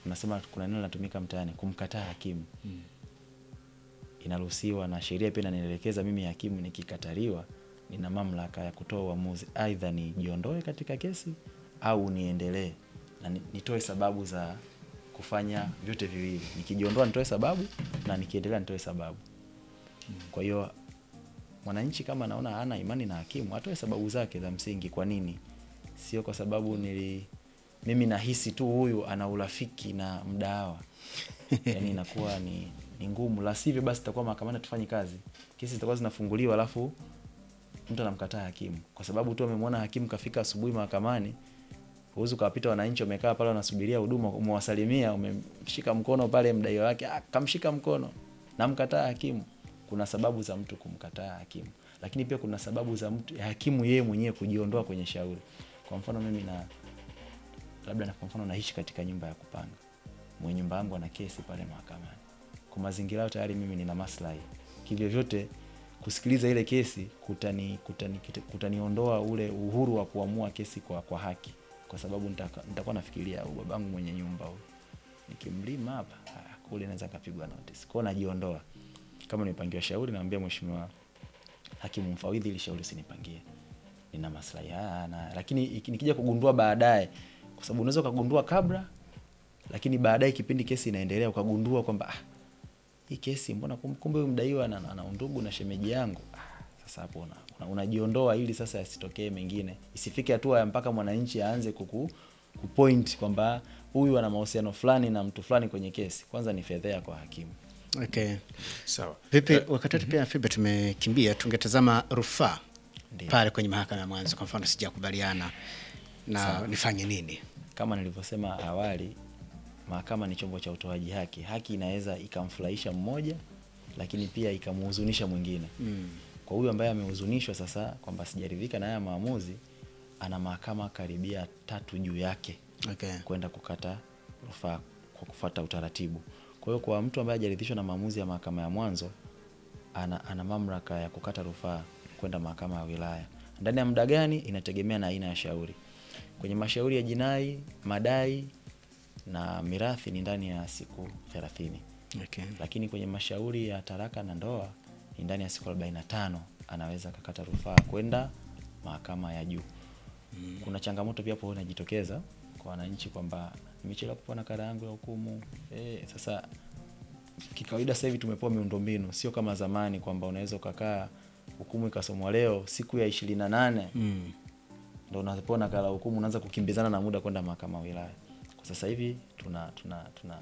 unasema kuna neno linatumika mtaani kumkataa hakimu inaruhusiwa na sheria pia inanielekeza mimi hakimu nikikataliwa nina mamlaka ya kutoa uamuzi aidha nijiondoe katika kesi au niendelee na ni- nitoe sababu za kufanya vyote viwili nikijiondoa nitoe sababu na nikiendelea nitoe sababu kwa hiyo mwananchi kama anaona hana imani na hakimu atoe sababu zake za msingi kwa nini sio kwa sababu nili mimi nahisi tu huyu ana urafiki na mdawa yani inakuwa ni, ni ngumu la sivyo basi itakuwa mahakamani tufanye kazi kesi zitakuwa zinafunguliwa alafu mtu anamkataa hakimu kwa sababu tu amemwona hakimu kafika asubuhi mahakamani huwezi ukawapita wananchi wamekaa pale wanasubiria huduma umewasalimia umemshika mkono pale mdaiwa wake ah, kamshika mkono namkataa hakimu kuna sababu za mtu kumkataa hakimu lakini pia kuna sababu za mtu hakimu yeye mwenyewe kujiondoa kwenye shauri kwa mfano mimi na labda na kwa mfano naishi katika nyumba ya kupanga mwenye nyumba yangu ana kesi pale mahakamani kwa mazingira hayo tayari mimi nina maslahi kivyo vyote kusikiliza ile kesi kutani kutani kutaniondoa ule uhuru wa kuamua kesi kwa, kwa haki kwa sababu nitaka- nitakuwa nafikiria "Huyu babangu mwenye nyumba huyu nikimlima hapa ah, kule naweza kapigwa notice kwao najiondoa kama nimepangiwa shauri naambia mheshimiwa hakimu mfawidhi ili shauri usinipangie nina maslahi haya na lakini iki- nikija kugundua baadaye kwa sababu unaweza ukagundua kabla lakini baadaye kipindi kesi inaendelea ukagundua kwamba ah, hii kesi mbona kum- kumbe huyu mdaiwa ana, ana undugu na shemeji yangu ah, sasa hapo una, una, unajiondoa ili sasa yasitokee mengine isifike hatua ya mpaka mwananchi aanze kuku kupoint kwamba huyu ana mahusiano fulani na mtu fulani kwenye kesi kwanza ni fedhea kwa hakimu Okay. Sawa. Vipi wakati wetu pia Fibe tumekimbia, tungetazama rufaa Ndiyo. pale kwenye mahakama ya mwanzo, kwa mfano sijakubaliana na nifanye nini? kama nilivyosema awali mahakama ni chombo cha utoaji haki haki inaweza ikamfurahisha mmoja lakini pia ikamhuzunisha mwingine mm. kwa huyu ambaye amehuzunishwa sasa kwamba sijaridhika na haya maamuzi ana mahakama karibia tatu juu yake Okay. kwenda kukata rufaa kwa kufuata utaratibu kwa hiyo kwa mtu ambaye hajaridhishwa na maamuzi ya mahakama ya mwanzo ana, ana mamlaka ya kukata rufaa kwenda mahakama ya wilaya ndani ya muda gani inategemea na aina ya shauri kwenye mashauri ya jinai madai na mirathi ni ndani ya siku thelathini Okay. lakini kwenye mashauri ya taraka na ndoa ni ndani ya siku 45 anaweza akakata rufaa kwenda mahakama ya juu mm. kuna changamoto pia hapo inajitokeza kwa wananchi kwamba nimechelewa kupewa nakala yangu ya hukumu e, sasa kikawaida sasa hivi tumepewa miundombinu sio kama zamani kwamba unaweza ukakaa hukumu ikasomwa leo siku ya ishirini na nane Mm. ndo unapewa nakala ya hukumu unaanza kukimbizana na muda kwenda mahakama ya wilaya kwa sasa hivi tuna tuna tuna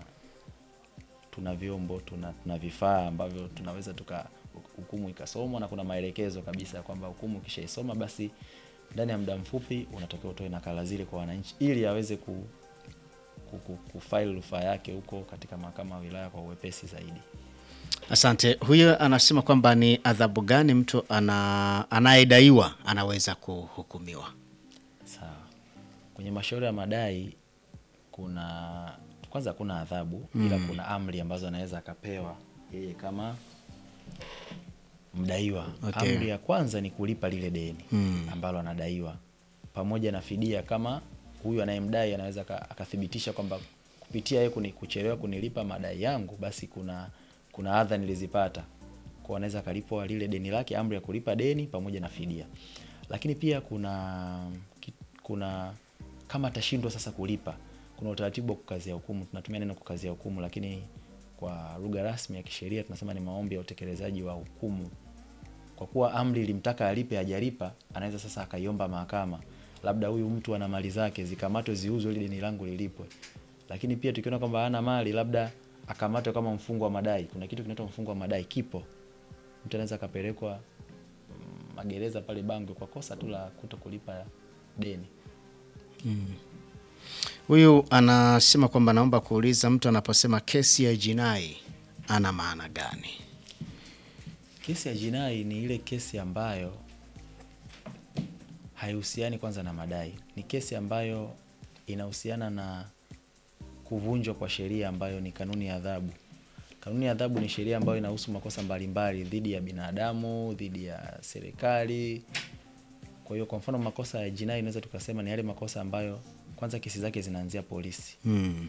tuna vyombo tuna, tuna vifaa ambavyo tunaweza tuka hukumu ikasomwa na kuna maelekezo kabisa ya kwamba hukumu ukishaisoma basi ndani ya muda mfupi unatakiwa utoe nakala zile kwa wananchi ili aweze ku, ku, ku, kufaili rufaa yake huko katika mahakama ya wilaya kwa uwepesi zaidi Asante. Huyo anasema kwamba ni adhabu gani mtu ana, anayedaiwa anaweza kuhukumiwa? sawa kwenye mashauri ya madai kuna kwanza kuna adhabu mm. ila kuna amri ambazo anaweza akapewa yeye kama mdaiwa Okay. amri ya kwanza ni kulipa lile deni mm. ambalo anadaiwa pamoja na fidia kama huyu anayemdai anaweza aka- akathibitisha kwamba kupitia yeye kuni- kuchelewa kunilipa madai yangu basi kuna kuna adha nilizipata kwa anaweza akalipwa lile deni lake amri ya kulipa deni pamoja na fidia lakini pia kuna ki- kuna kama atashindwa sasa kulipa kuna utaratibu wa kukazia hukumu tunatumia neno kukazia hukumu lakini kwa lugha rasmi ya kisheria tunasema ni maombi ya utekelezaji wa hukumu kwa kuwa amri ilimtaka alipe hajalipa anaweza sasa akaiomba mahakama labda huyu mtu ana mali zake zikamatwe ziuzwe ili deni langu lilipwe lakini pia tukiona kwamba hana mali labda akamatwe kama mfungwa wa madai kuna kitu kinaitwa mfungwa wa madai kipo mtu anaweza akapelekwa mm, magereza pale bangwe kwa kosa tu la kuto kulipa deni Huyu anasema kwamba naomba kuuliza, mtu anaposema kesi ya jinai ana maana gani? Kesi ya jinai ni ile kesi ambayo haihusiani kwanza na madai, ni kesi ambayo inahusiana na kuvunjwa kwa sheria ambayo ni kanuni ya adhabu. Kanuni ya adhabu ni sheria ambayo inahusu makosa mbalimbali dhidi ya binadamu, dhidi ya serikali. Kwa hiyo, kwa mfano, makosa ya jinai inaweza tukasema ni yale makosa ambayo kwanza kesi zake zinaanzia polisi Mm.